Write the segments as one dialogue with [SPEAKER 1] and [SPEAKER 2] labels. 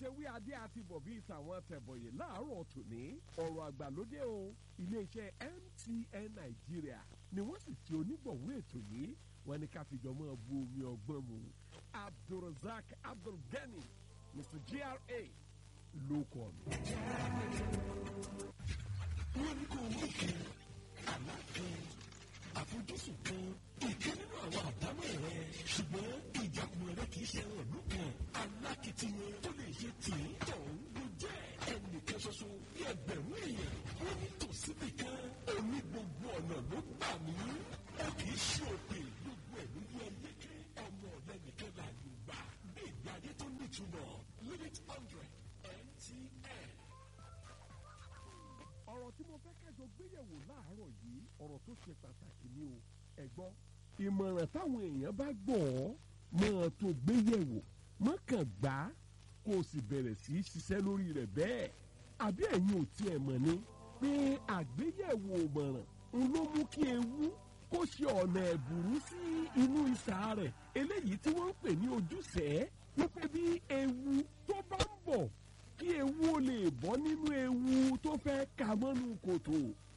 [SPEAKER 1] ṣe wí adé àti bọ̀bí ìtàwọn tẹ̀bọ̀yè láàárọ̀ tòní ọ̀rọ̀ àgbàlódé o iléeṣẹ́ MTN Nàìjíríà ni wọ́n sì ti onígbọ̀wọ́ ètò yìí wọ́n ní ká fìjọ mọ́ bu omi ọgbọ́n mu Abdulrasaq Abdulgani Mr GRA ló kọ́ mi.
[SPEAKER 2] wọ́n ní kó o mú kan àlá kan àfojúsùn kan ìkan nínú àwọn àdámọ̀ rẹ ṣùgbọ́n ìjàkùmọ̀ rẹ kì í ṣe ẹran ìlú kan alákìtìyàn tó lè ṣe tì í tọ̀hún ló jẹ́ ẹnìkan ṣoṣo bí ẹgbẹ̀rún èèyàn wọ́n ní tòsíbì kan oní gbogbo ọ̀nà ló gbà mí ó kì í ṣe òpè gbogbo ẹ̀ ló yẹ yéké ọmọ ọ̀lẹ́ nìkan láàyè gbà bí ìgbé ayé tó nítumọ̀ limit hundred MTN.
[SPEAKER 1] ọ̀rọ̀ tí mo fẹ́ kájọ gbéyẹ̀wò láàárọ̀ yìí ọ̀rọ̀ tó ṣe pàtàkì ni o ẹ gbọ́. ìmọ̀ràn táwọn èèyàn bá gbọ́ ọ́ máa tó gbéyẹ̀wò mọ́kàn gbá kó o sì bẹ̀rẹ̀ sí í ṣiṣẹ́ lórí rẹ̀ bẹ́ẹ̀. àbí ẹ̀yin ò tiẹ̀ mọ̀ ni pé àgbéyẹ̀wò ìmọ̀ràn ń ló mú kí ewu kó ṣe ọ̀nà ẹ̀bùrú sí inú ìsà rẹ̀ eléyìí tí wọ́n ń pè ní ojúṣe wípé bí ewu tó bá ń bọ̀ kí ewu ó lè bọ́ nínú ewu tó fẹ́ ka mọ́nú kòtò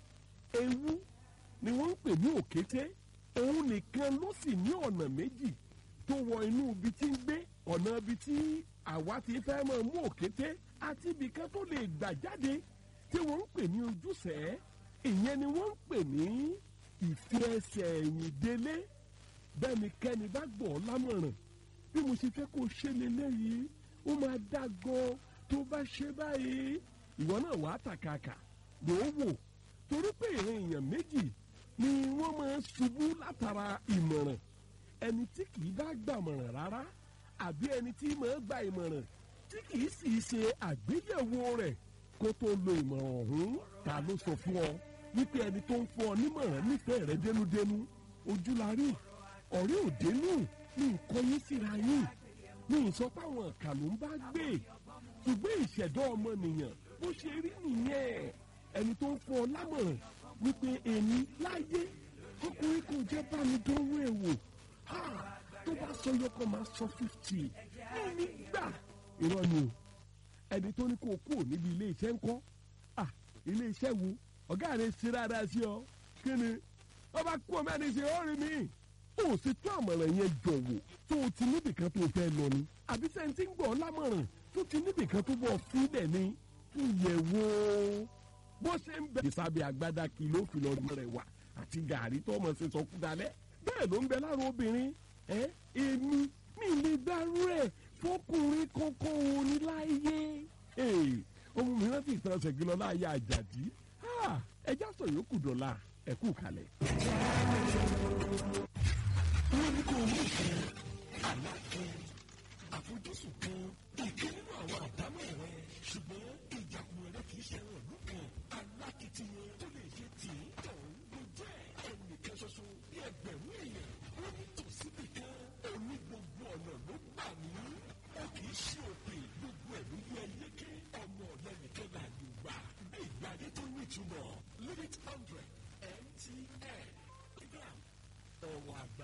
[SPEAKER 1] ewu ni wọ́n ń pè ní òkété òun nìkan ló sì ní ọ̀nà méjì tó wọ inú ibi tí ń gbé ọ̀nà ibi tí àwa ti fẹ́ máa mú òkété àti ibì kan tó lè gbà jáde tí wọ́n ń pè ní ojúṣe ìyẹn ni wọ́n ń pè ní ìfi ẹsẹ̀ ẹ̀yìn délé bẹ́nikẹ́ni bá gbọ́ ọ lámọ̀ràn bí mo ṣe fẹ́ kó o ṣe lélẹ́yìí ó máa dá gan tó bá ṣe báyìí ìwọ náà wàá tàkàkà ló wò torí pé ìran èèyàn méjì ni wọ́n máa ń ṣubú látara ìmọ̀ràn ẹni tí kìí bá gbàmọ̀ràn rárá àbí ẹni tí máa gba ìmọ̀ràn tí kìí sì ṣe àgbéyẹ̀wò rẹ̀ kó tó lo ìmọ̀ràn ọ̀hún ta ló sọ fún ọ wípé ẹni tó ń fún ọ nímọ̀ràn nífẹ̀ẹ́ rẹ dénúdénú ojú la rí ọ̀rẹ́ òdénú ní nǹkan yín síra yín ní ìsọpá àwọn ìkà ló ń bá gbé ṣùgbọ́n ìṣẹ̀dá ọmọnìyàn bó ṣe rí nìyẹn ẹni tó ń fún ọ lámọ̀ràn wípé èmi láyé ọkùnrin kò jẹ́ bá mi dánwó ẹ̀ wò tó bá sọ yọkọ máa sọ fifty ní gbà irọ́ ni o ẹni tó ní kó o kúrò níbi ilé iṣẹ́ ńkọ́ ah ilé iṣẹ́ wo ọ̀gá rẹ̀ ṣe dáadáa sí ọ kí ni ọba kú ọmọ ẹni ṣe ó rí mi ó sì tó àmọ̀ràn yẹn jọ̀wọ́ tó o ti níbìkan tó o fẹ́ lọ ni àbí sẹ́ńtì ń gbọ́ lámọ̀ràn tó ti níbìkan tó bọ̀ fílẹ̀ ni tó yẹ wò ó bó ṣe ń bẹ. ìsàbẹ̀ àgbàdà kìló kìlọ̀ rẹ̀ wà àti gàrí tó ọmọ ṣe sọkú dalẹ̀ bẹ́ẹ̀ ló ń bẹ lára obìnrin ẹ èmi mi lè dárú ẹ̀ fọkùnrin kankan òun ní láyé ọmọ mi rántí ìtàn ṣègilọ láyé àjàdí ẹjá sọ yòókù dọ̀la ẹ̀kú kalẹ̀.
[SPEAKER 2] wọ́n ní kó o mú kan àlá kan àfojúsùn kan ìkan nínú àwọn àdámọ̀ rẹ ṣùgbọ́n ìjàkùmọ̀ rẹ kì í ṣe ẹran ìlú kan alákìtìyàn tó lè ṣe tì í tọ̀hún ló jẹ́ ẹnìkan ṣoṣo bí ẹgbẹ̀rún èèyàn wọ́n ní tòsíbì kan oní gbogbo ọ̀nà ló gbà mí ó kì í ṣe òpè gbogbo ẹ̀ ló yẹ yéké ọmọ ọ̀lẹ́ nìkan láàyè gbà bí ìgbé ayé tó nítumọ̀ limit hundred MTN program ọ̀rọ̀ àgbà.